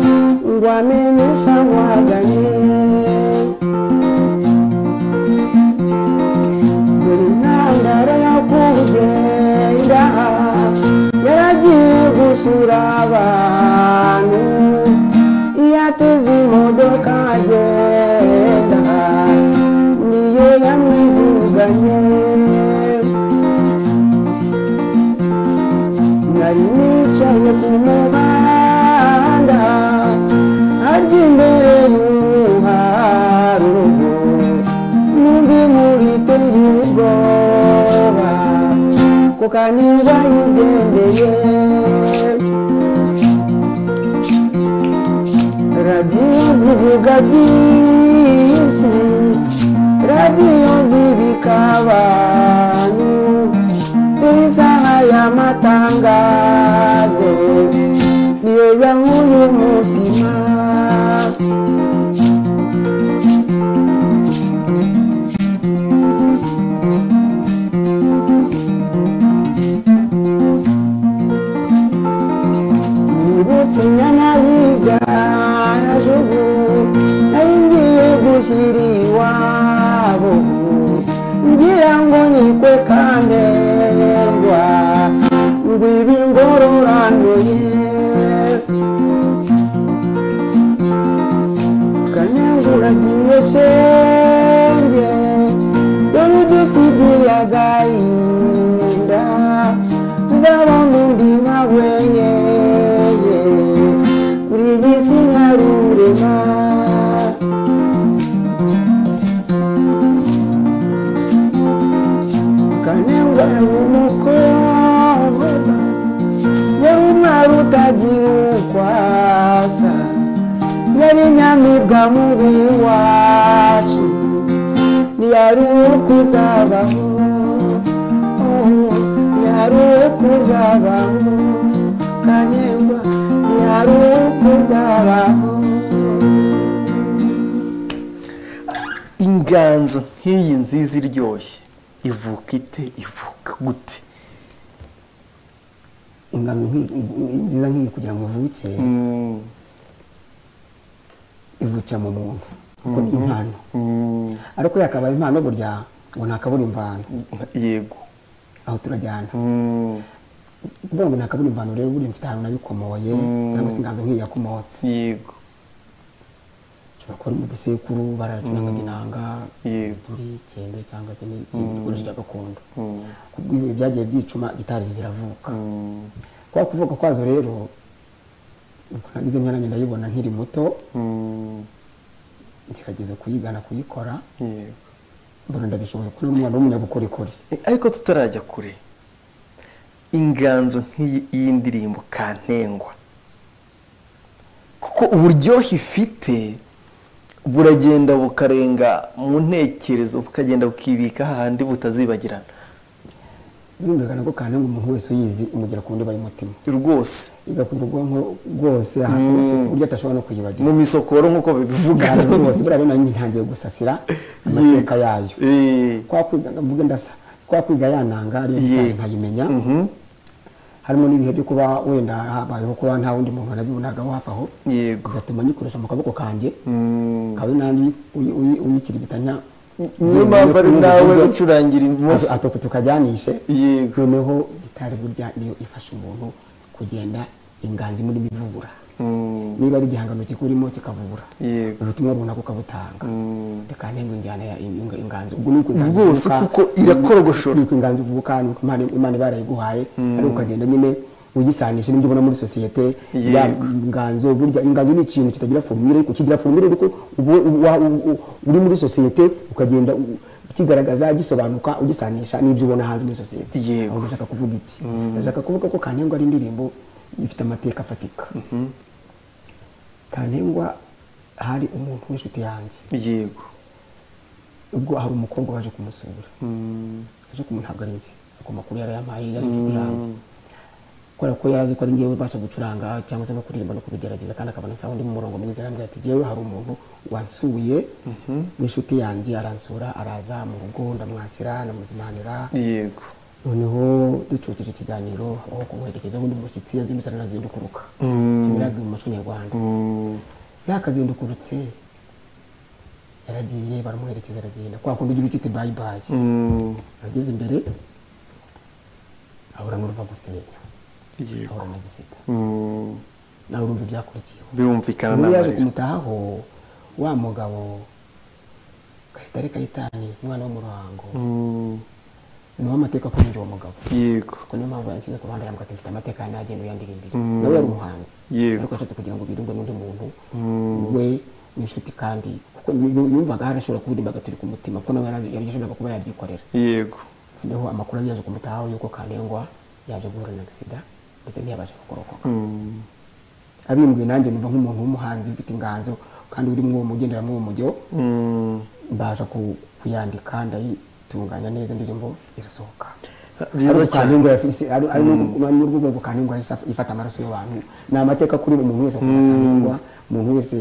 ngo amenye ishangwaganye dore intandaro y'akugenda yaragiye gusura abantu iyo ateze imodoka agenda niyo yamwivuganye nari nicaye ku muhanda harya imbere y'uruharugo n'undi muri teye ubwoba kuko niba yigendeye radiyo zivuga byinshi radiyo zibika abantu kuri isaha y'amatangazo niyo yankuye umutima nibutse inyana y'ibyarajugu nari ngiye gushyira iwabo ngira ngo nikwe kanderwa ngo ibi ngororanduye kanenguragiye shenge dore udusigiye agahinda tuzabona undi nkawe yeye kuri iyi si hari urema kanengura ni umukobwa yari umwari utagira uko asa yari nyamibwa mubi wacu ntiyari uwo kuzabaho Oh, ntiyari uwo kuzabaho kanengwa ntiyari uwo kuzabaho inganzo nk'iyi nziza iryoshye ivuka ite ivuka gute ingano nk'iyi- nziza nk'iyi kugira ngo ivuke Mm, ivukira mu muntu kuko ni impano mm, ariko yakabaye impano burya ngo ntakabura imvano yego aho turajyana Mm, kuvuga ngo ntakabura imvano rero burya mfite ahantu nabikomoye Mm. cyangwa se inganzo nk'iyi yakomotse yego ushobora kuba ari mu gisekuru baracuranga inanga yego muri kende cyangwa se n'ikindi gikoresho cya gakondo Mm, kubwo ibi byagiye byicuma gitari zo ziravuka mm, kwa kuvuka kwazo rero ubwo nagize imyanya ndayibona nkiri muto mm, ngerageza kuyigana kuyikora yego mbona ndabishoboye kuri umwana w'umunyabukorikori Eh, ariko tutarajya kure inganzo nk'iyi iyi ndirimbo kantengwa kuko uburyohe ifite buragenda bukarenga mu ntekerezo bukagenda bukibika hahandi butazibagirana birumvikana ko kandi ngo umuntu wese uyizi imugera ku ndiba y'umutima rwose igakunda ubwonko bwose ahantu hose ku buryo atashobora no kuyibagira mu misokoro nk'uko babivuga cyane rwose buriya rero nanjye ntangiye gusasira amateka yayo Eh, kwa kwiga mvuge ndasa kwa kwiga yananga ariyo Ye. ntangiye nkayimenya mhm, harimo n'ibihe byo kuba wenda habayeho kuba nta wundi muntu nabibonagaho hafi aho yego bigatuma nyikoresha mu kaboko kanjye Mm. kawe nanjye uyi- uyi- uyikirigita nta niyo mpamvu ari nawe ucurangira ibumoso atuko tukajyanishe Yego. noneho gitari burya niyo ifasha umuntu kugenda inganzi muri bivubura Mm, niba ari igihangano kikurimo kikavubura yego ubutumwa runaka ukabutanga Mm. kandi ngo injyana ya inga- inganzi ubwo nuko inganzi Rwose ivuka, kuko irakorogoshora. nuko inganzi uvuka nuko imana imana barayiguhaye ariko ukagenda nyine uyisanisha n'ibyo ubona muri sosiyete ya Yego. inganzo burya inganzo ni ikintu kitagira formule ariko kigira formule ariko ubu wa- u- u- uri muri sosiyete ukagenda u- kigaragaza gisobanuka ugisanisha n'ibyo ubona hanze muri sosiyete Yego. ahubwo ndashaka kuvuga iki ndashaka kuvuga ko kantengwa ari indirimbo ifite amateka afatika kantengwa hari umuntu w'inshuti yanjye yego ubwo hari umukobwa waje kumusura Mm, aje kumu ntabwo ari njye ako makuru yarayampaye yari inshuti yanjye kubera ko yari azi ko ari njyewe ubasha gucuranga cyangwa se no kuririmba no kubigerageza kandi akabona sawa undi mu murongo mwiza arambwira ati njyewe hari umuntu wansuye w'inshuti yanjye aransura araza mu rugo ndamwakira ndamuzimanira yego noneho ducukije ikiganiro aho kumuherekeza undi mushyitsi yazindutse aranazindukuruka Mm. birazwi mu muco nyarwanda Mm, yakazindukurutse yaragiye baramuherekeza aragenda kwa kundi ugira icyo uti bayi bayi Mm. ageze imbere ahura n'uruva gusenya Yego. ahura na gisita Mm. nawe urumva ibyakurikiyeho birumvikana ubu yaje n'amarira kumutahaho wa mugabo kayitare kayitani umwana wo mu ruhango Mm. niwo amateka akunda uwo mugabo yego kuko niyo mpamvu yanshyize ku ruhande yambwira ati mfite amateka yanjye agenda uyandira imbere Mm. nawe yari umuhanzi Yego. ariko yashatse kugira ngo birunge n'undi muntu Mm. we n'inshuti kandi kuko yu- yumvaga harashobora kuba irimbaga turi ku mutima kuko nawe yarazi- yari yashoboraga kuba yabyikorera yego noneho amakuru azi yaje kumutahaho yuko kandengwa yaje guhura na sida ndetse ntiyabasha gukorokoka Mm. abimbuye nanjye numva nk'umuntu w'umuhanzi ufite inganzo kandi uri muri uwo mugendera muri uwo mujyo Mm. mbasha ku- kuyandika ndayitunganya neza indirimbo irasohoka Byiza Ariko cyane. Kaningwa yafise- ari- ari n'urwo- ni urwego rwo Kaningwa yahise af- ifata amaraso y'abantu ni amateka kuri umuntu wese akunda kaningwa umuntu wese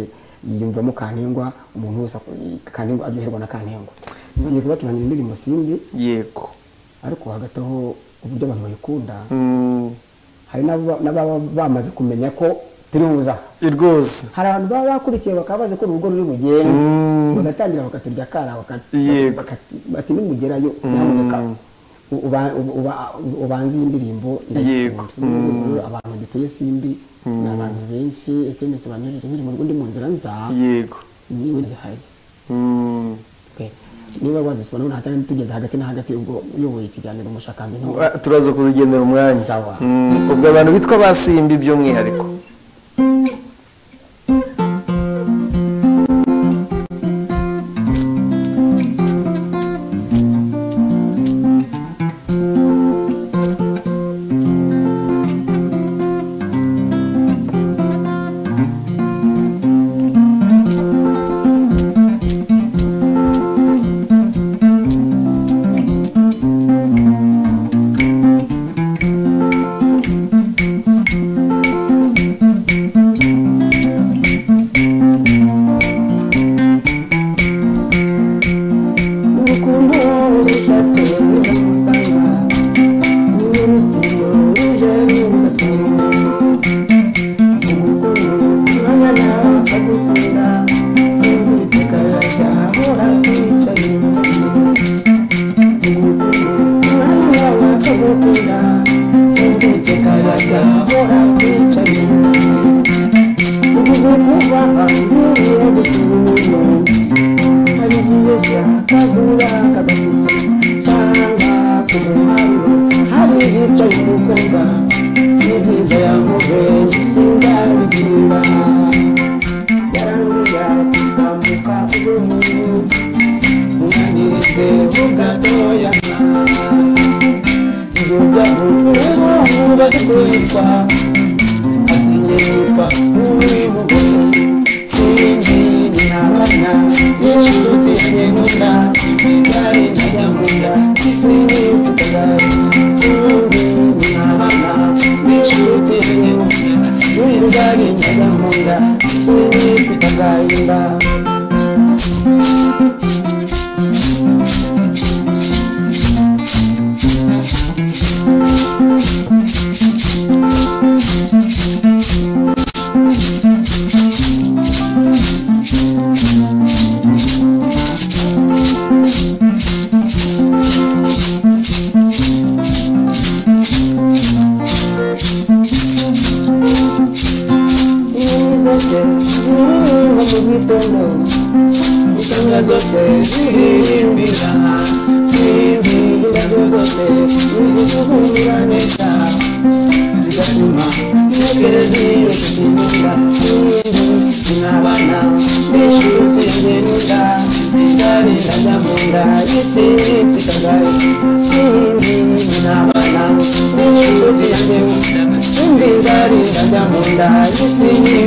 yiyumvamo kaningwa umuntu wese ak- kaningwa aryoherwa na kaningwa ngiye kubatunganira indirimbo simbi yego ariko hagati aho uburyo abantu bayikunda Mm. hari n'aba- n'ababa bamaze kumenya ko turi buza aha. rwose hari abantu baba bakurikiye bakaba bazi ko urugo ruri bugende bagatangira bakaturya akana bakati- Yego. bakati- bati nimugerayo nyamuneka u- uba- uba- ubanze iyi ndirimbo Yego. ndayikunda." abantu dutuye simbi ni abantu benshi sms banyohereje indirimbo ngo ndi mu nzira nza yego niwe zihaye Mm. pe niba wazisoma ntabwo ntacyari tugeze hagati na hagati ubwo uyoboye ikiganiro umushakamba ntabwo Ah, turaza kuzigendera umwanya Sawa. Mm. ubwo abantu bitwa basimbi by'umwihariko urukundo rushatse ruramusanga niwe rupfiro ruje rugatwima urukundo rurangana akagukunda n'uwiteka azahora twicaye mu Umwana akagukunda n'uwiteka azahora twicaye mu Ugize kuba ahangiye gusubiramo harigiye cyakazuba kagasusa cyangwa ku muharuro hari hicaye umukobwa n'ibyiza yamuze sinzabigira yarambwira ati tambuka ube mubi mwandirize bugatoya ibyo byavuyeho ntubaze kwitwa ati njye nitwa uri bugozi sinzi nabana n'inshuti yanjye nkunda igare nkajyankunda sinzi ubutabazi sinzi nabana n'inshuti yanjye nkunda n'igare nkajyankunda sinzi ufite agahinda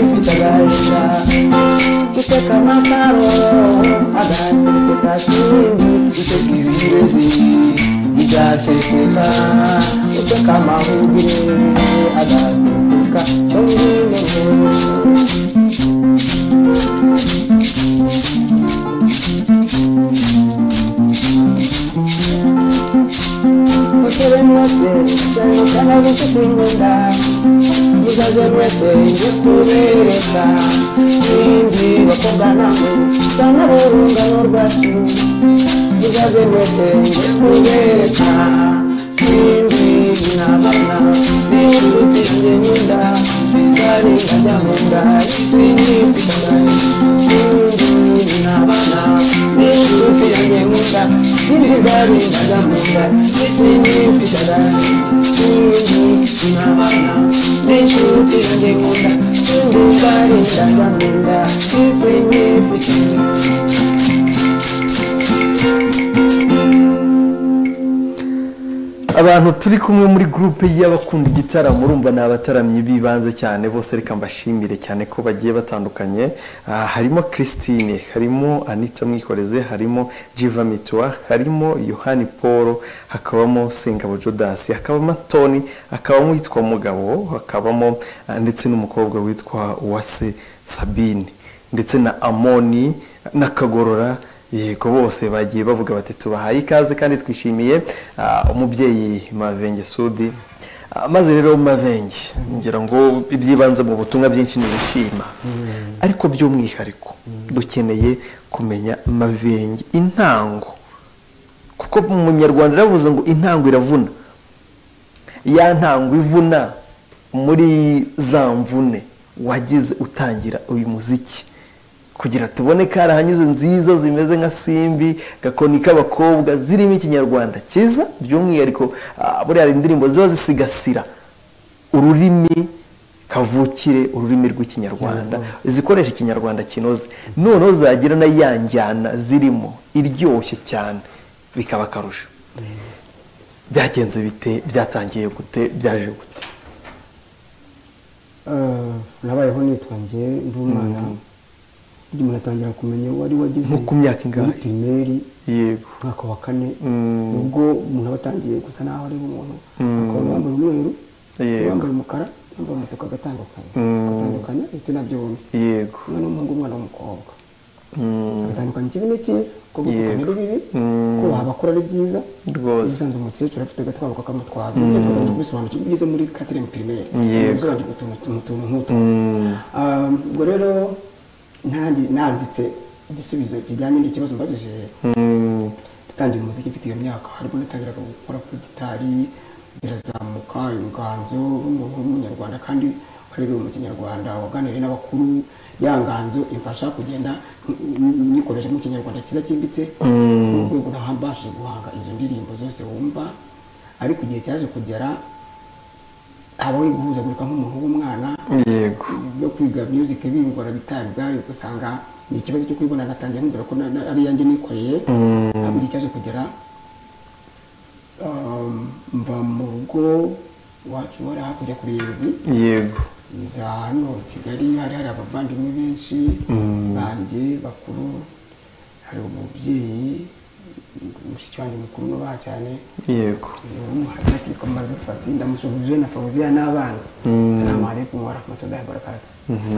Thank you. Kiteka masaro agaseseka simbi itekiribezi igaseseka uteka mahubi agaseseka ongineho Utere mwese, cyane cyane abafite imbunda, ikaze mwese nje kubereka simbi bakobwa namwe cyangwa bo urungano rwacu ikaze mwese nje kubereka simbi n'abana n'inshuti nge n'inda zitari nkajyamunda isinyifitangane simbi n'abana n'inshuti yanjye nkunda zitari nkajyamunda isinyifitangane simbi n'abana n'inshuti yanjye nkunda zitari nkajyamunda isinyifitangane abantu turi kumwe muri gurupe y'abakunda igitaramo urumva ni abataramyi b'ibanze cyane bose reka mbashimire cyane ko bagiye batandukanye Ah, harimo christine harimo anita mwikoreze harimo jiva mitwa harimo yohani paul hakabamo sengabo judas hakabamo toni hakabamo uwitwa mugabo hakabamo ah, ndetse n'umukobwa witwa uwase sabine ndetse na amoni na kagorora yego bose bagiye bavuga bati tubahaye ikaze kandi twishimiye ah, umubyeyi mavenge sudi Ah, maze rero mavenge ngira ngo ibyibanze mu butumwa byinshi ni ibishima ariko by'umwihariko dukeneye kumenya mavenge intango kuko mu munyarwanda yaravuze ngo intango iravuna ya ntango ivuna muri za mvune wagize utangira uyu muziki kugira tubone karahanyuze nziza zimeze nka simbi gakoni k'abakobwa zirimo ikinyarwanda cyiza by'umwihariko ah, buriya hari indirimbo ziba zisigasira ururimi kavukire ururimi rw'ikinyarwanda zikoresha ikinyarwanda kinoze noneho zagira na ya njyana zirimo iryoshye cyane bikaba akarusho byagenze bite byatangiye gute byaje gute Eh, nabayeho nitwa nge ndi umwana undi umuntu atangira kumenya wari wagize Nko ku myaka ingahe? muri pirimeri yego umwaka wa kane Mm. ubwo umuntu aba atangiye gusa naho ari umuntu akaba yambaye umweru Yego. yambaye umukara yambaye umutuku agatandukanye Mm. agatandukanye ndetse na byombi yego umwana w'umuhungu umwana w'umukobwa Mm, agatandukanye ikibi ni cyiza kuko gutukana Yego. ari bibi Mm. ko abakora ari byiza Rwose. bisanze umukecuru afite agatwaro kakamutwaza mm. twatangiye kubisobanukirwa ugeze muri quatrième primaire Yego. usobanukirwa utuntu utuntu- utuntu nk'utu mm, Um, ubwo rero ntangi nanzitse igisubizo kijyanye n'ikibazo mbajije mm, dutangiye umuziki mfite iyo myaka harimo natangiraga gukora kuri gitari birazamuka inganzo umuntu w'umunyarwanda kandi warebewe mu kinyarwanda waganiriye n'abakuru ya nganzo imfasha kugenda nyikoresha mu kinyarwanda cyiza cyimbitse ku rwego nahambashije guhanga izo ndirimbo zose wumva ariko igihe cyaje kugera habaho guhuzagurika nk'umuntu w'umwana yego no kwiga music bingora bitari ubwayo ugasanga ni ikibazo cyo kwibona natangiye nkubwira ko na- na- ari yanjye nikoreye ntabwo igihe cyaje kugera um, mva mu rugo wacu wari hakurya ku ruyenzi yego nza hano kigali hari hari abavandimwe benshi banjye bakuru hari umubyeyi mushiki wanjye mukuru nubaha cyane yego umuhari akitwa mazufati ndamusuhuje na fawuziya n'abana salamu alaikum wa rahmatullahi wa barakatuh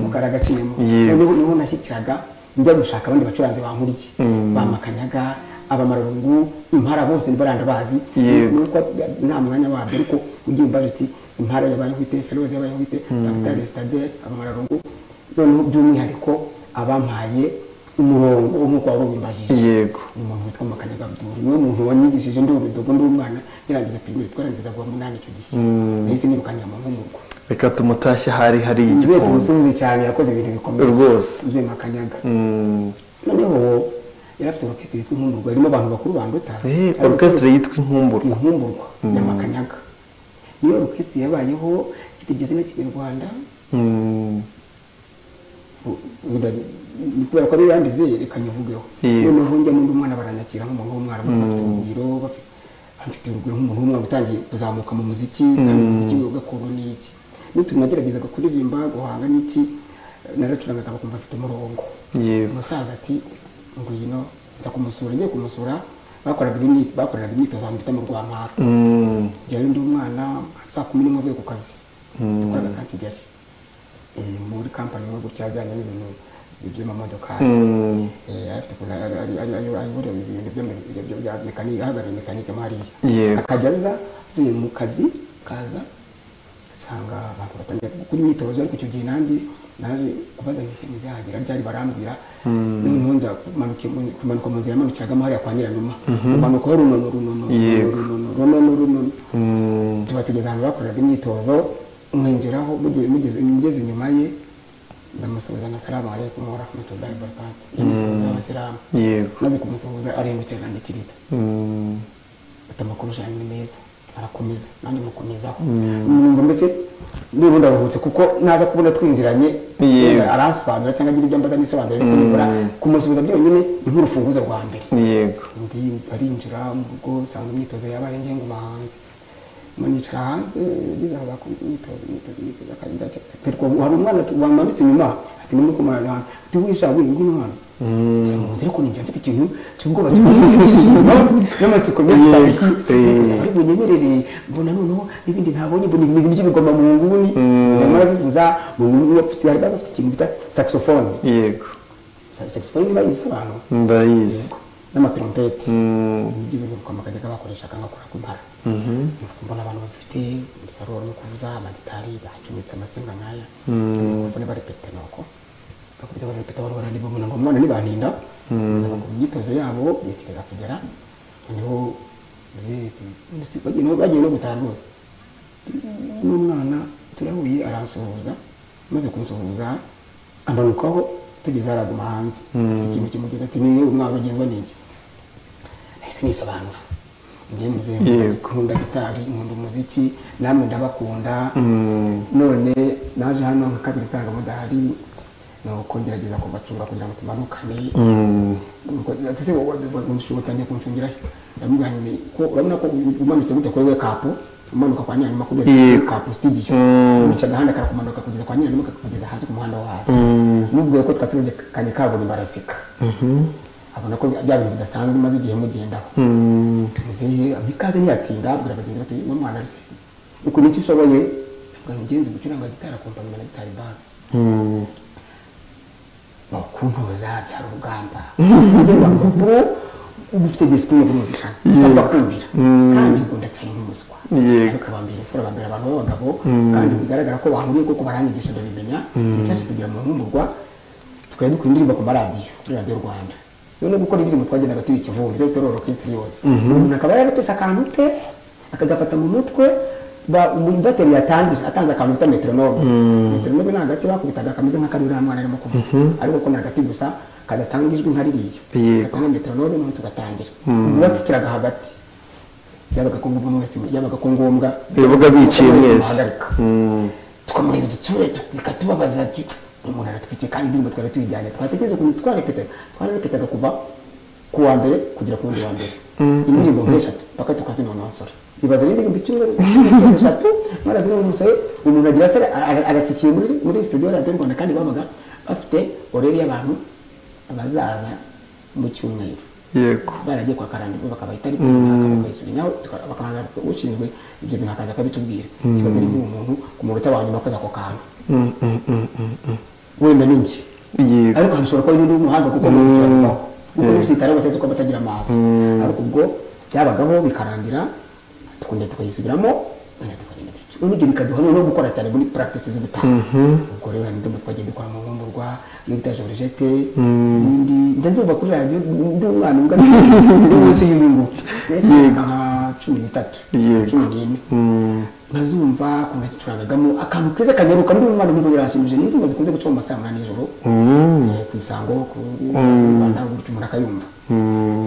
mukara agaciyemo Yego. noneho niho nashyikiraga njya gushaka abandi bacuranzi bankuriye bamakanyaga abamararungu impara bose baranda bazi Yego. nuko nta mwanya wabyo ariko ugiye umbaje uti impara yabayihwite feroze yabayihwite dr stade abamararungu noneho by'umwihariko abampaye umurongo nk'uko wari ubimbajije yego umuntu witwa makanyaga abdul niwe muntu wanyigishije ndi urudogo ndi umwana yarangiza pirimeri twarangizaga uwa munani icyo gihe nahise nirukanira mu nkomurwa reka tumutashye hari hari mubyeyi igikoni tumusubize cyane yakoze ibintu bikomeye Rwose. mubyeyi makanyaga Mm, noneho yari afite orukesitire yitwa inkumburwa harimo abantu bakuru banduta eh, Ariko- orchestre yitwa inkumburo inkumburwa nyamakanyaga niyo orukesitire yabayeho ifite iryo zina kinyarwanda Mm, ni kubera ko ariyo yandize reka nyivugeho Yego. noneho njya muri umwana baranyakira nk'umuntu w'umwarimu bafite urugwiro bafi- bamfite urugwiro nk'umuntu w'umwana utangiye kuzamuka mu muziki kandi umuziki we gakondo ni iki n'utuntu nageragezaga kuririmba guhanga n'iki naracurangaga bakumva afite umurongo yego umusaza ati ngwino nza kumusura ngiye kumusura bakoraga imyitozo bakoreraga imyitozo ahantu bita mu rwampara Mm, njyayo ndi umwana saa kumi n'imwe avuye ku kazi yakoraga ka kigali Eh, muri kampani yo gutya ajyanye n'ibintu by'amamodokari mm, Eh, afite ukuntu ari- ari- ari- ari- ayoborewe ibintu by'ama- bya- bya- bya mekanike ahagarariye mekanike mo hariya Yego. akajya aza avuye mu kazi kaza nsanga abantu batangiye gukora imyitozo ariko icyo gihe nanjye naje kubaza ngo ese muzahagera ryari barambwira noneho nza kumanuka kumanuka mu nzira yamanukiragamo hariya kwa nyiranuma kumanuka runono runono Yego. runono runono runono tuba tugeze ahantu bakoreraga imyitozo mwinjiraho muge- mugeze mugeze inyuma ye ndamusuhuza ngasalamu alaikum warahmatullahi wabarakatu yamusuhuza abasilamu yego maze kumusuhuza arihindukira ndikiriza Mm, ati amakuru ajyanye ni meza arakomeza nanjye mukomezaho numva mbese niba ndaruhutse kuko naza kubona twinjiranye Yego. yenda aransobanurira cyangwa agira ibyo mbaza nisobanurira ariko nibura kumusubiza byonyine ni nk'urufunguzo rwa mbere yego undi arinjira mu rugo usanga imyitozo yabaye ngenga umuhanzi manicara hanze ugeze aho bakora imyitozo imyitozo imyitozo akagenda aterwa hari umwana tu- wamanutse inyuma ati nimwe kumara hano ati wisha we ngwino hano cyangwa ngo ariko ninjye mfite ikintu cy'ubwoba cy'ubwoba n'amatsiko menshi cyane Yego, eh. ari bunyemerere mbona noneho n'ibindi ntabonye mbona ibintu by'ibigoma mu nguni nyamara bivuza mu nguni bafite hari bafite ikintu bita saxophone yego saxophone bayizi abantu barayizi n'amatorompeti Mm, ibyo bintu bikomakaga bakoreshaga bakora ku mpara mbona abantu bafite umusaruro no kuvuza amagitari bacometse amasinga nk'aya bavune barepeta nuko bakubita barepeta abantu baraniba umuntu ngo umwana ntibaninda baza bakora imyitozo yabo biyekereza kugera noneho mubyeyi ati "Mbese bagiye no- bagiye no gutaha rwose Ati, n'umwana turahuye aransuhuza maze kumusuhuza amanukaho tugeze haraguma hanze afite ikintu kimugeza ati niyo umwana ugengwa n'iki nahise nisobanura njye muzehe Yego. nkunda gitari nkunda umuziki namwe ndabakunda none naje hano nka kabiri nsanga mudahari nuko ngerageza kubacunga kugira ngo tumanukane mm, Nuko ati se wowe unshu- utangiye kuncungira se ndamubwira nti ko urabona ko umanutse gutya kuri we kapu umanuka kwa nyiranyuma kugeza Yego. kuri kapu studio Mm. wica agahanda karakumanuka kugeza kwa nyiranyuma kakakugeza hasi ku muhanda wo hasi Mm. mubwiye ko twaturebye kanye kaburimbo araseka abona ko bya bintu bidasanzwe maze igihe mugendaho mm, muzehe ampa ikaze ntiyatinda abwira bagenzi bati uno mwana ari se uku nicyo ushoboye ngo mugenzi gucuranga gitari akompanywa na gitari basi mm, bakuntoza byari urugamba kugira ngo bro uba ufite disipurine yo kumvikana usabwa kumvira kandi ukunda cyane nk'umuswa Yego. ariko abambere imfura bambere abantu b'abagabo kandi bigaragara ko bahuriye kuko baranyigisha ndabimenya icyaje kugira mu nkumburwa tukajya dukora indirimbo ku maradiyo kuri radiyo rwanda none gukora indirimbo twagendaga turi ikivumbi zo bitororo kirisitiri yose umuntu akaba yarapese akantu ke akagafata mu mutwe ba- umubateri yatangira atanze akantu bita metronome metronome ni agati bakubitaga kameze nk'akari uriya mwana arimo kuvuza ariko ko ni agati gusa kadatanga ijwi nka ririya Yego. gatanga metronome noneho tugatangira uwatsikiraga hagati byabaga ko ngombwa mwese byabaga ko ngombwa Yabaga biciye mwese mwese. muhagarika mm, tukamureba igitsure bikatubabaza umuntu aratwikiye kandi indirimbo twari tuyijyanye twatekereza ukuntu twarepetaga twararepetaga kuva ku wa mbere kugera ku wundi wa mbere indirimbo nk'eshatu mpaka tukazinonosora ibaza rero indirimbo icyumweru eshatu mwarazi n'umusore umuntu agira ati ara- ara- aratsikiye muri muri studio ya radiyo rwanda kandi babaga bafite oreri y'abantu abazaza mu cyumweru yego baragiye kwa karambirwa bakabaha itariki runaka bakayisura nawe tuka- bakabanza ushinzwe ibyo bintu akaza akabitubwira ikibazo ari nk'uwo muntu ku munota wa nyuma akoze ako kantu wenda ni njye yego ariko hashobora kuba n'undi w'umuhanga kuko muziki urabibaho kuko n'ubyitara bose ko batagira amaso ariko ubwo byabagaho bikarangira tukongera tukayisubiramo noneho tukagenda duca. Noneho ibyo bikaduha noneho gukora cyane muri practice z'ubutaha ubwo rero hari indirimbo twagiye dukora mu nkumburwa iyo bita jorojete izindi njya nzumva kuri radiyo ndi umwana mbwa ndi munsi y'ibingu nka cumi n'itatu Yego. cumi n'ine nkazumva ukuntu zicurangagamo akantu keza kanyaruka n'ubu umwana nk'ubu biranshimishije ni indirimbo zikunze guca mu masaha y'umunani nijoro Eh, ku isango ku mu Rwanda gutyo umuntu akayumva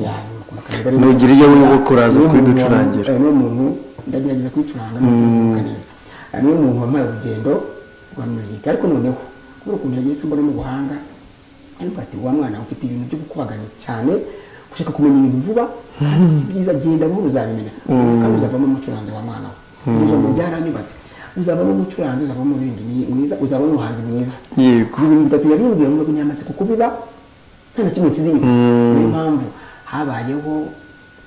Ya, umuntu akayumva rero. Nugira iyo wibuka uraza Niwe muntu kuyiducurangira. wa- eh, niwe muntu ndagerageza kuyicuranga nkayibuka neza Eh, niwe muntu wampaye urugendo rwa muzika ariko noneho kubera ukuntu yagiye mbona mu buhanga ariko ati wa mwana ufite ibintu byo gukubagana cyane ushaka kumenya ibintu vuba kandi si byiza genda buhoro uzabimenya kandi uzavamo umucuranzi wa mwana we Iryo jambo byaranyubatse uzavamo umucuranzi uzavamo umuririmbyi mwiza uzavamo umuhanzi mwiza yego ibintu bitatu yari yabwiye ngo binyamaze kuko biba nta na kimwe kiziye niyo mpamvu habayeho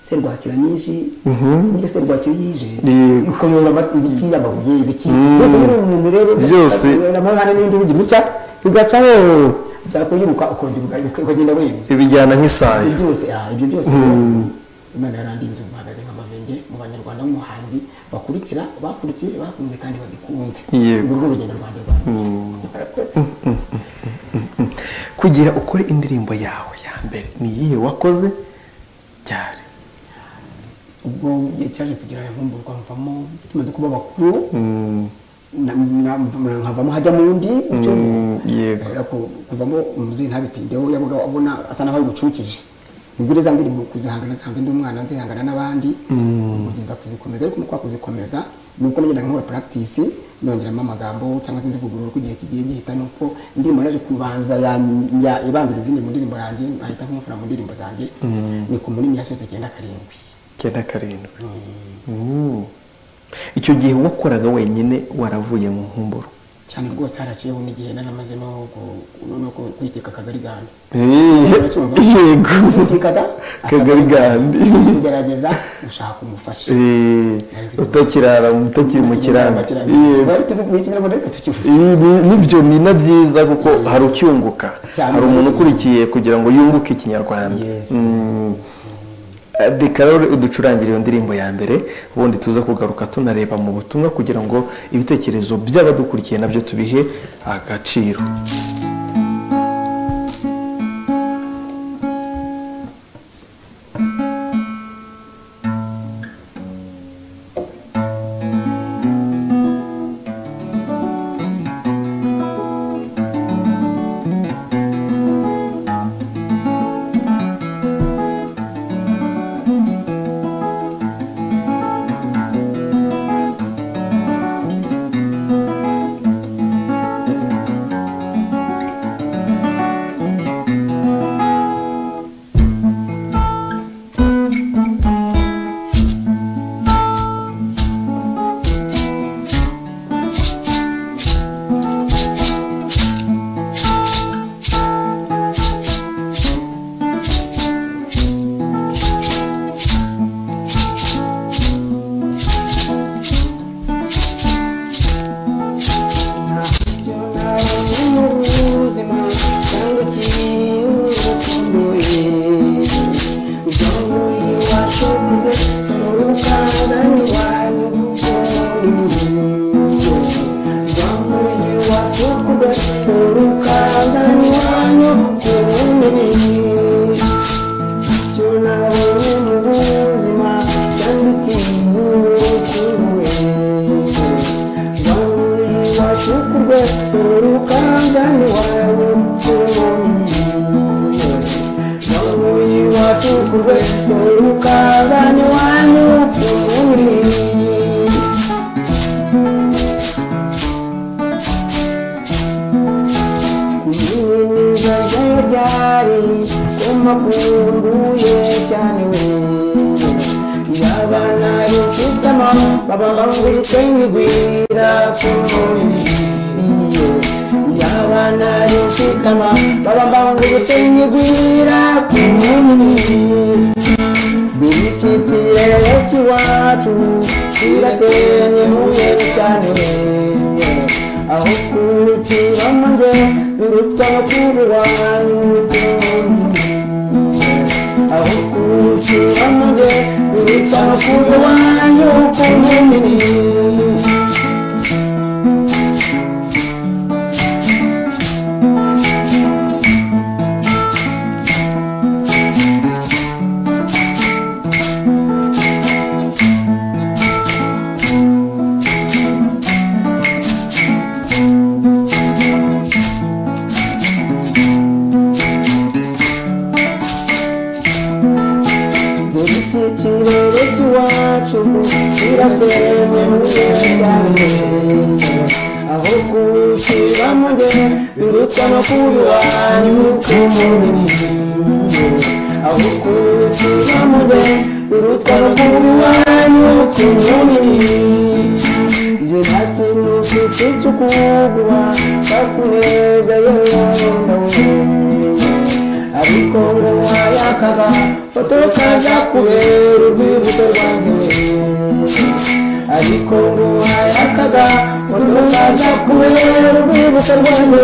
serwakira nyinshi burya serwakira iyo ije Yego. ikayobora ama- ibiki amabuye ibiki byose rero umuntu rero Byose. amahane n'indi rugi mucya bigacaho byakwiruka ukongera uga- ukagenda wenda ibijyana nk'isayo ibyo byose ah, ibyo byose Imana yarandinze ubu mpagaze nk'amavenge mu banyarwanda nk'umuhanzi bakurikira bakurikiye bakunze kandi babikunze Yego. urwo urugendo rwanjye rwanjye Urakoze. kugira ukore indirimbo yawe ya mbere ni iyihe wakoze cyane ubwo igihe cyaje kugira aya nkumburwa mvamo tumaze kuba bakuru na- na- mva- nkavamo hajya mu wundi yego Kubera ko kuvamo umubyeyi ntabitindeho yabaga abona asa n'aho bimucukije nibwo rero zanze mu kuzihangana zihanze ndi umwana nzihangana n'abandi ubwo ngenza kuzikomeza ariko kwa kuzikomeza ni uko nagenda nkora practice nongeramo amagambo cyangwa se nzivugurura uko igihe kigiye gihita ni uko indirimbo naje kubanza ya- ya- ibanziriza izindi mu ndirimbo yanjye ahita nkumfura mu ndirimbo zanjye ni ku munini yasohotse icyenda karindwi icyenda karindwi Mm. icyo gihe wakoraga wenyine waravuye mu nkumburo cyane rwose haraciyeho n'igihe naramaze no ku- no ku- kwiteka akagari gandi yego Kwitekaga kagari gandi kugerageza gushaka umufasha Eh, utakirara utakiri mu kiranga yego Ibi ni- nibyo ni na byiza kuko hari ucyunguka Cyane. hari umuntu ukurikiye kugira ngo yunguke ikinyarwanda Yes. Mm. Eh, reka rero uducurangire iyo ndirimbo ya mbere ubundi tuza kugaruka tunareba mu butumwa kugira ngo ibitekerezo by'abadukurikiye nabyo tubihe agaciro Thank you. Thank you. Kuyiniza ryari kumakunduye cyane we Yabana yukitama baba ngwite ngwira kumuri Yabana yukitama baba ngwite ngwira kumuri Bilikitire kiwacu kiratenye muye cyane aho kurutura manje birutwa bakuru wanyu aho kurutura manje birutwa bakuru wanyu kumunini ikirere cy'iwacu kirakenye mugenzi aho kuwushyira mu gihe biruta no kubiwanyu k'umubiri aho kuwushyira mu gihe biruta no kubiwanyu k'umubiri zinakintu kicukuguha kakuneza yondawe ariko ngo wayakaba foto kaza kubera urwibutso rwanjye ariko ngo wayakaga foto kaza kubera urwibutso rwanjye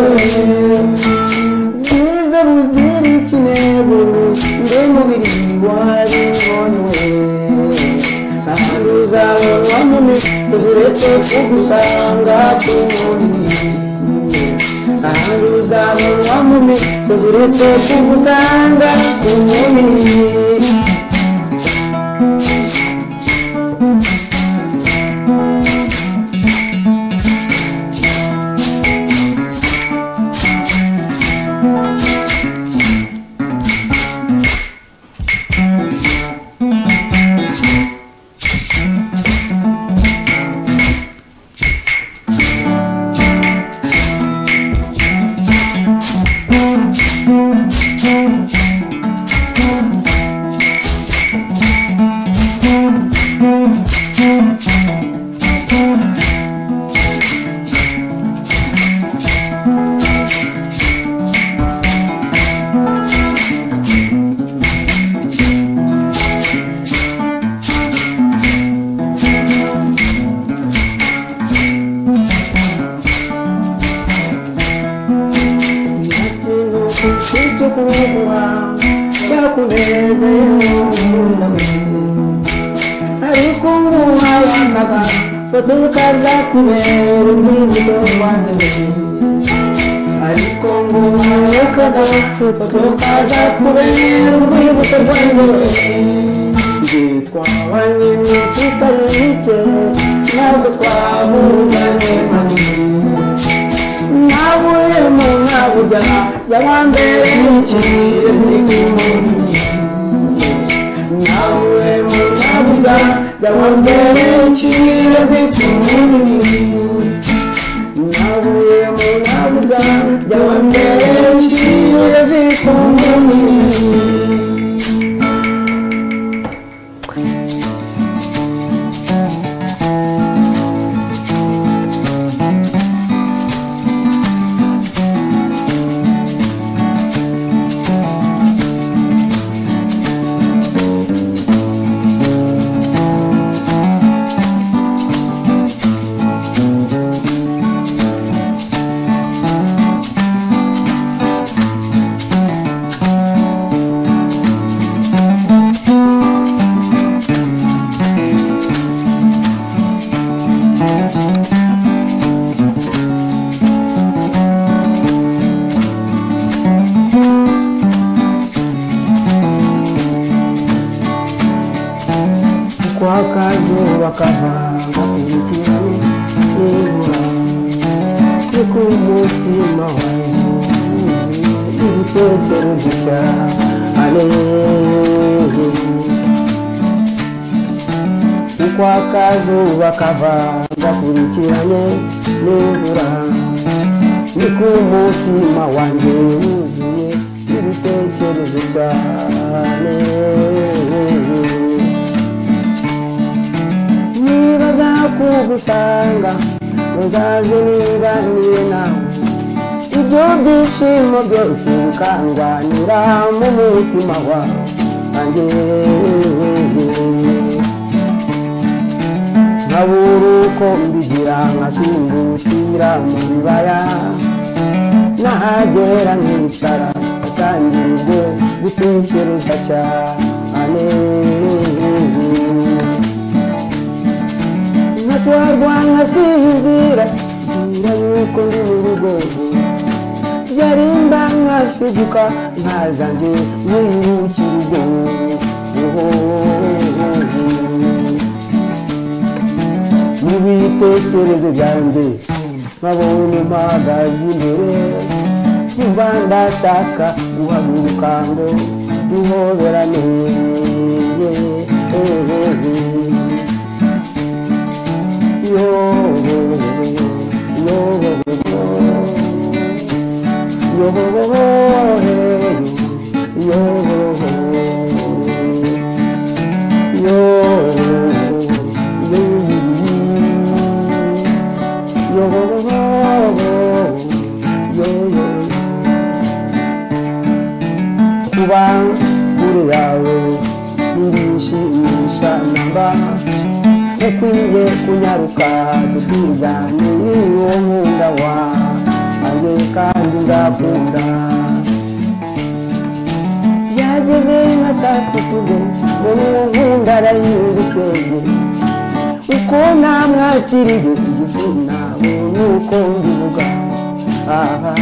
bwiza buzira ikinebo mbe mubiri wari ngonewe ntahantu uzabona munini turetse kugusanga kumuri ahandi uzabonwa mubi turetse kugusanga kumuri ikintu cyo kuguha cyakunezeyeho nawe ariko nguha yambaga baturuka za kubera umwibuto wanjye ariko nguha yokaga baturuka za kubera umwibuto wanjye twabanye iminsi itari mike ntabwo twahunganye manini ntabuyemo ntabujya yabambere ikiriye zikumuni ntabuyemo ntabujya yabambere ikiriye zikumuni ntabuyemo ntabujya yabambere ikiriye zikumuni kwakazuba kavanga ibikirani n'imvura no ku mutima wanjye ibitekerezo cyane uko akazuba kavanga kurikirane n'imvura ni ku mutima wanjye wuzuye ibitekerezo cyane niba zakugusanga uzaze nibanire nawe ibyo byishimo byose bikanganira mu mutima wanjye nkabura uko mbigira nkasimbukira mu bibaya nahagera nkicara atangirwe gutekereza cyane natwarwa nkasinzira ngira yuko ndi mu rugo byari mba nkashiduka nkaza nje mwibukira ubwo n'ibitekerezo byanjye nkabona mpagaze imbere nyumva ndashaka guhaguruka ngo duhoberane kuba kure yawe nirishimisha namba ukwiye kunyaruka tukigane uwo nkunda wanjye kandi nzakunda byageze nka saa sita ubwo uwo nkunda arahindutse uko namwakiriye igitsina nuko mbivuga aha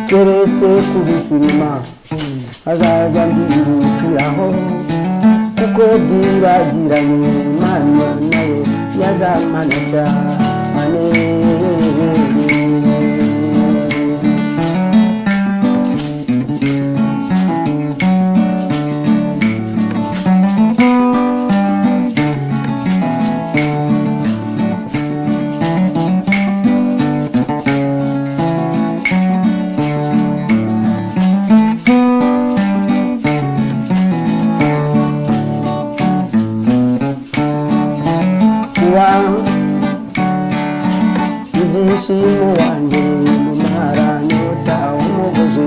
keretse kubifirima hazaza mbibukiraho kuko byibagiranye imana nayo yazamana cyane kuba ibyishimo wanjye mu maranyota umugozi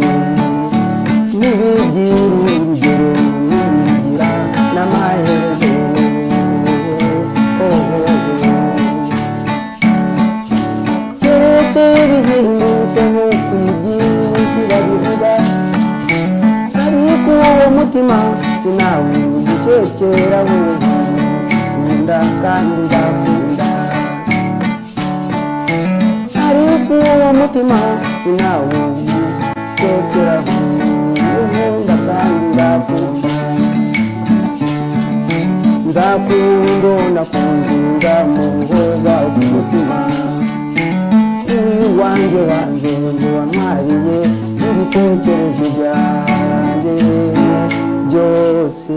n'ibigira urugero n'ibigira n'amaherezo keretse bihindutse nk'uko iby'isi babivuga ariko uwo mutima sinawugukekera wumva nkunda kandi nzakunda ariko uwo mutima sinawugukekera nkunda kandi nzakunda nzakunda nakunze nzamuhoza umutima uwanjye wanjye ngo wamwariye ibitekerezo byanjye byose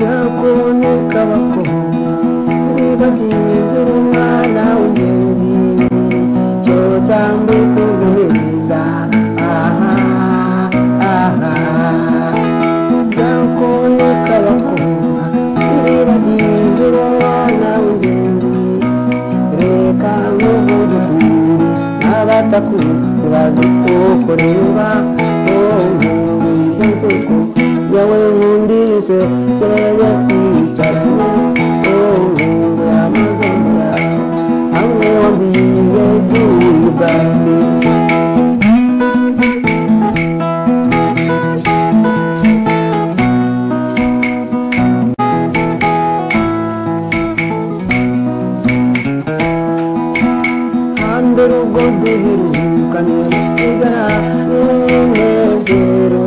gakuboneka bakoma niba byiza uri umwana w'ingenzi cyo utambuka uzi neza aha aha gakuboneka bakoma niba byiza uri umwana w'ingenzi reka n'ubuduhuri n'abatakunze bazi ko kureba nseko yawe nkundise kereye twicaranye ubu amagambo yawe hamwe wambwiye by'ubwanjye hambere ubwo duherukanye gusigara n'umunezero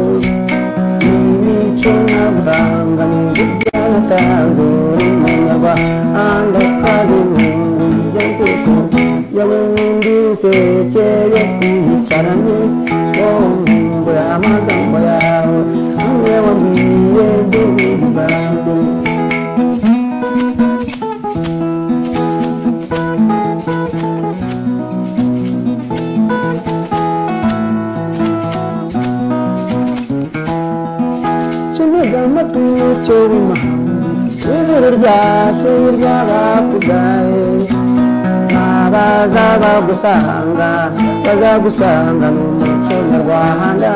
n'imico n'abarangamije byanasanzura umunyamahanga kazi mu byaseko yawe n'undi usekeye twicaranye wongura amagambo yawe hamwe wambwiye duhuri bwa mbere kinega amatuyo cyo bimanzi ijuru ryacu ry'abakugaye abaza bagusanga bazagusanga mu muco nyarwanda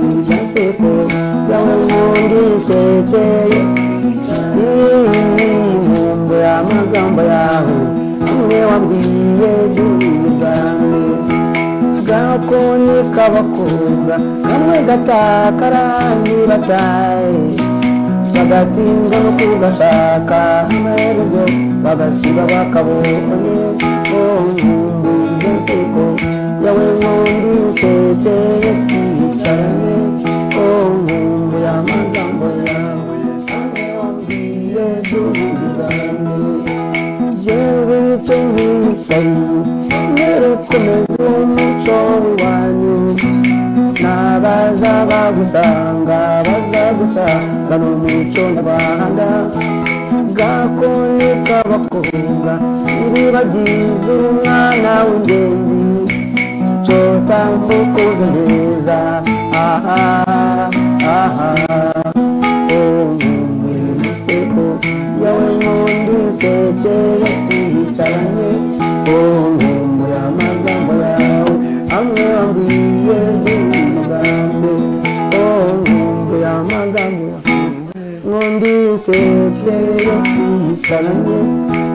irya seko yawe ubundi isekeye inkumbu y'amagambo yawe umwe wabwiye gihugu bwanjye gakoni k'abakobwa kamwe gatakara ntibataye bagatinda no kugashaka amaherezo bagasiba bakabonye onkumbu y'iseko yawe nkundi usekeye twicaranye onkumbu y'amagambo yawe hamwe wambwiye duhuze bwanjye yewe icyo nkwisaye ntirukomeze umuco wanyu n'abaza bagusanga bazagusanga ni umuco nyarwanda gakoni k'abakobwa iribagize umwana w'ingenzi cyotambuka uzi neza aha aha ubu muri seko yawe sekeye twicaranye ku nkombe y'amagambo yawe amwe wambwiye y'umugambi ku nkombe y'amagambo yawe nkombe sekeye twicaranye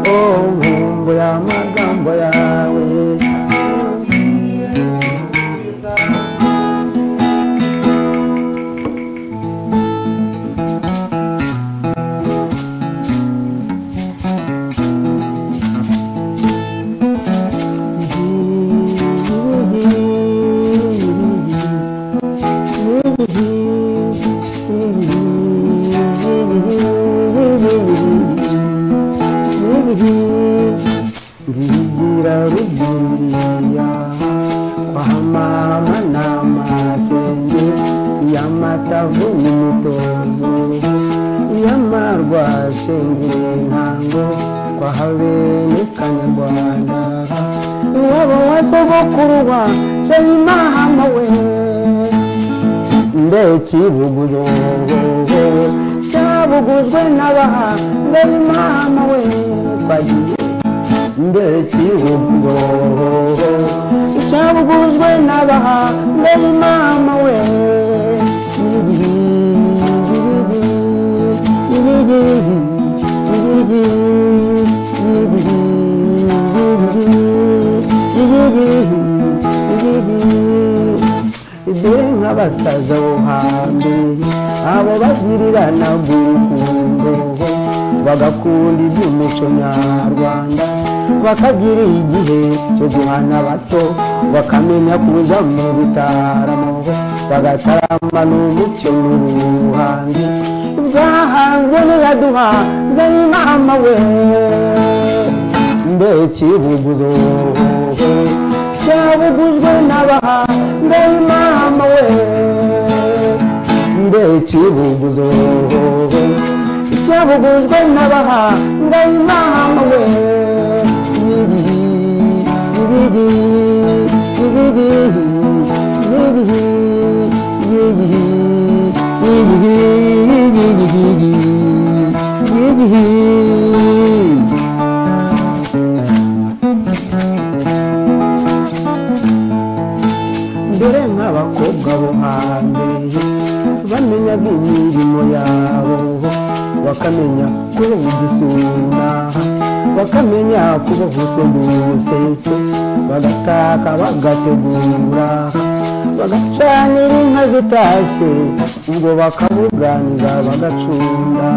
ku nkombe y'amagambo yawe nzigira rugiriya kwa mama n'amasenge y'amatavu n'umutozo y'amarwa shengere ntango kwa habene kanyarwanda n'uwo wasogokuru wa shayimahama we ndekibuguzo cyabugujwe n'abaha ndayimana we twagiye ndekibuguzo cyabugujwe n'abaha ndayimana we ibe nk'abasaza bo hambere abo bagirirana urukundo bagakunda iby'umuco nyarwanda bakagira igihe cyo guhana bato bakamenya kuza mu bitaramo bagatarama n'umucyo n'ubuhanzi bwahanzwe n'iyaduha nzayimama we ndekibuguzo cyabugujwe n'abaha ndayimama we ndekibuguzo cyabugujwe n'abaha ndayimama we Yigihi, yigihi, yigihi, yigihi, yigihi, yigihi, yigihi, yigihi, yigihi. dore nk'abakobwa bo hambere bamenyaga imirimo yabo bakamenya kuboha igisuna bakamenya kuboha utuduseke bagataka bagategura bagacanira inka zitashye ubwo bakabuganiza bagacunda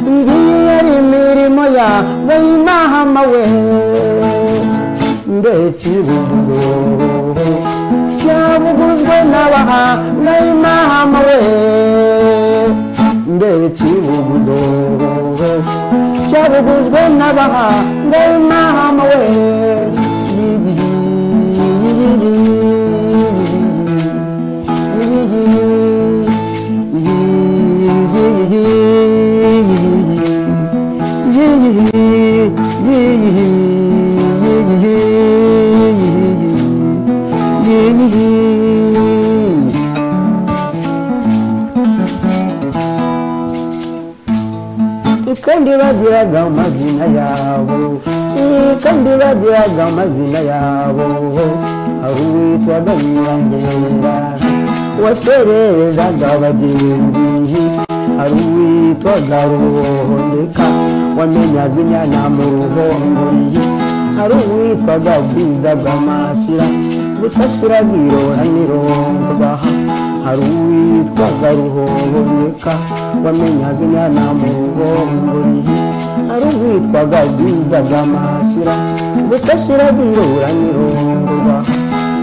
ngiyo yari imirimo ya bayimahama we ndekibuguzo cyabuguzwe n'abaha n'imahama we ndekibuguzo cyabuguzwe n'abaha n'imahama we Yigihi, yigihi, yigihi, yigihi, yigihi, yigihi, yigihi. kandi bagiraga amazina yabo kandi bagiraga amazina yabo aho witwaga nyirangera watererezaga abagenzi hari uwitwaga ruhondeka wamenyaga inyana mu ruhongori hari uwitwaga bwizaga amashyira gutashira bwirora nirondwaha hari uwitwaga ruhoboneka wamenyaga inyana mu rugongoriye hari uwitwaga bwizaga amashyira gutashira bwirora nirondwaha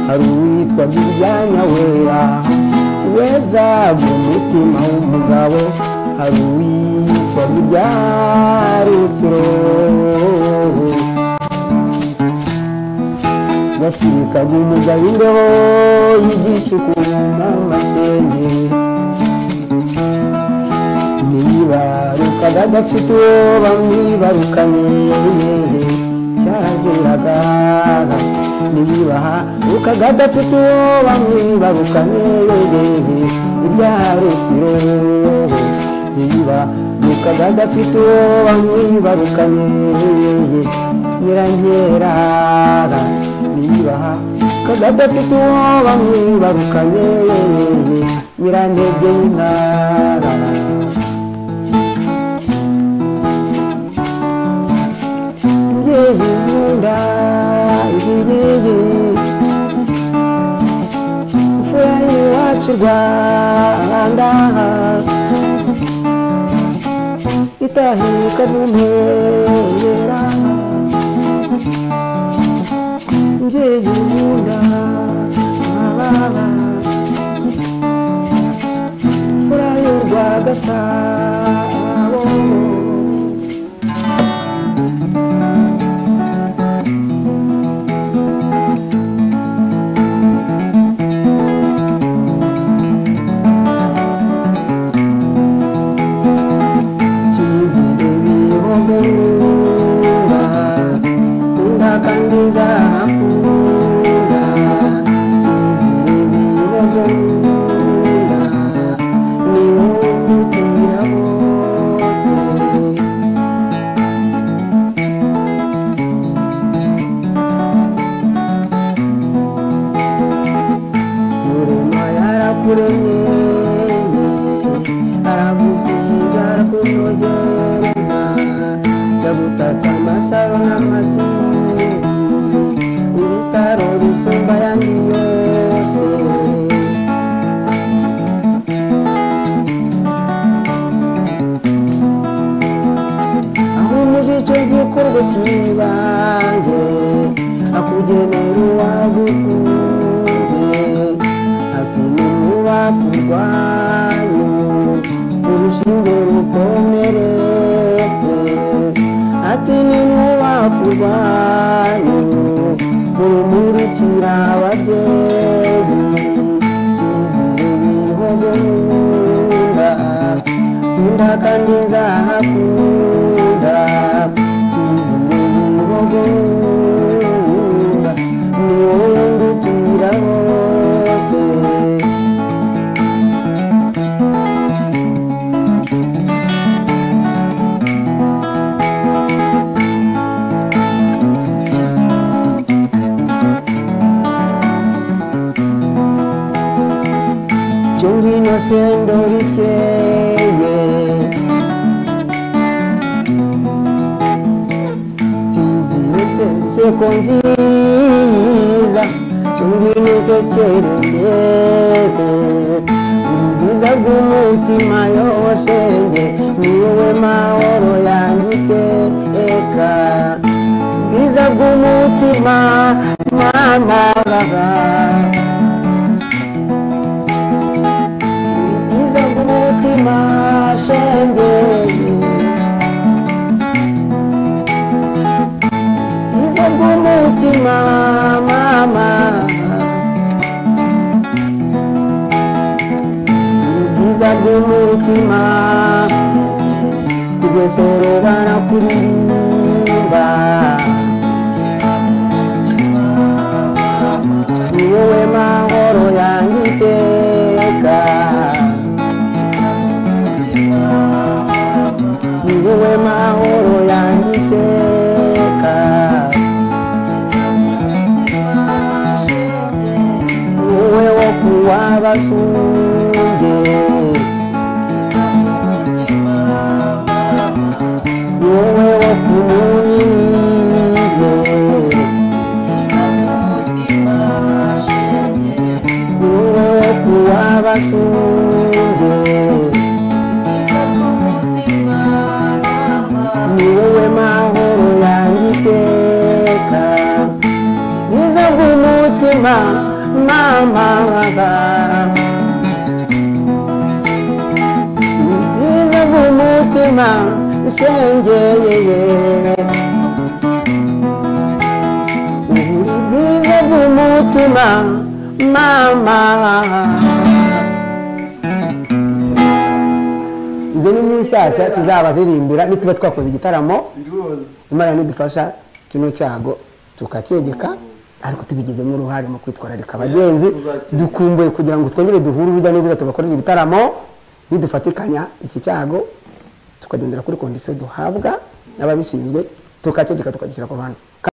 hari uwitwaga ibyanya wera wezaga umutima w'umugabo hari uwitwaga ibyarutsiro basirikaga umugabo imbeho y'igicuku n'amashenge ntiyibarukaga adafite uwo bamwibarukanye cyaziraga ntiyibarukaga adafite uwo bamwibarukanye ibyarukiro ntiyibarukaga Mukaga adafite uwo bamwibarukanye nyirankera niyubaha Kaga adafite uwo bamwibarukanye nyirantege y'intara Ngeyi nkunda ibiyeye imfura y'iwacu rwanda itahika mu ntera mbyeyi nkunda ababa imfura y'u rwagasabo cyizere bihogora kunda kandi nzahakura cyizere bihogora ni wowe ndutira bose Murema yarakuremye aragusiga arakunogereza yagutatse amasaro n'amasiri ibisaro bisumba ayandi yose ahumuje icyo gikorwa cy'ibanze akugenera uwagukunze ati nuba kurwanyu urushinge rukomereke ati ninuba kurwanyu urumurikira ababyeyi cyizere bihogora kunda kandi nzahakunda kizira ibihogora ni wowe ndutira hose cyongino sendo rikeye kizire se- seko nziza cyongino sekerendebe ubwiza bw'umutima yoshenge niwe mahoro yangiteka ubwiza bw'umutima mwana iza kumutima shengeri iza kumutima mama iza kumutima rwesoro barakuririmba ni wowe mahoro yanjye iteka ni wowe mahoro yanjye iteka wowe wo kuwa basunge wowe wo kumunyiye wowe wo kuwa basunge ni wowe mahoro yanjye iteka mwiza bw'umutima mama mwiza bw'umutima shengeye uri bwiza bw'umutima mama izo ni imwe nshyashya tuzabazirimbira nituba twakoze igitaramo imana nidufasha kino cyago tukakegeka ariko tubigizemo uruhare mu kwitwararika abagenzi tuzakegeka. dukumbuye kugira ngo twongere duhure urujya n'uruza tubakorere ibitaramo nidufatikanya iki cyago tukagendera kuri kondisiyo duhabwa n'ababishinzwe tukacyegeka tukagishyira ku ruhande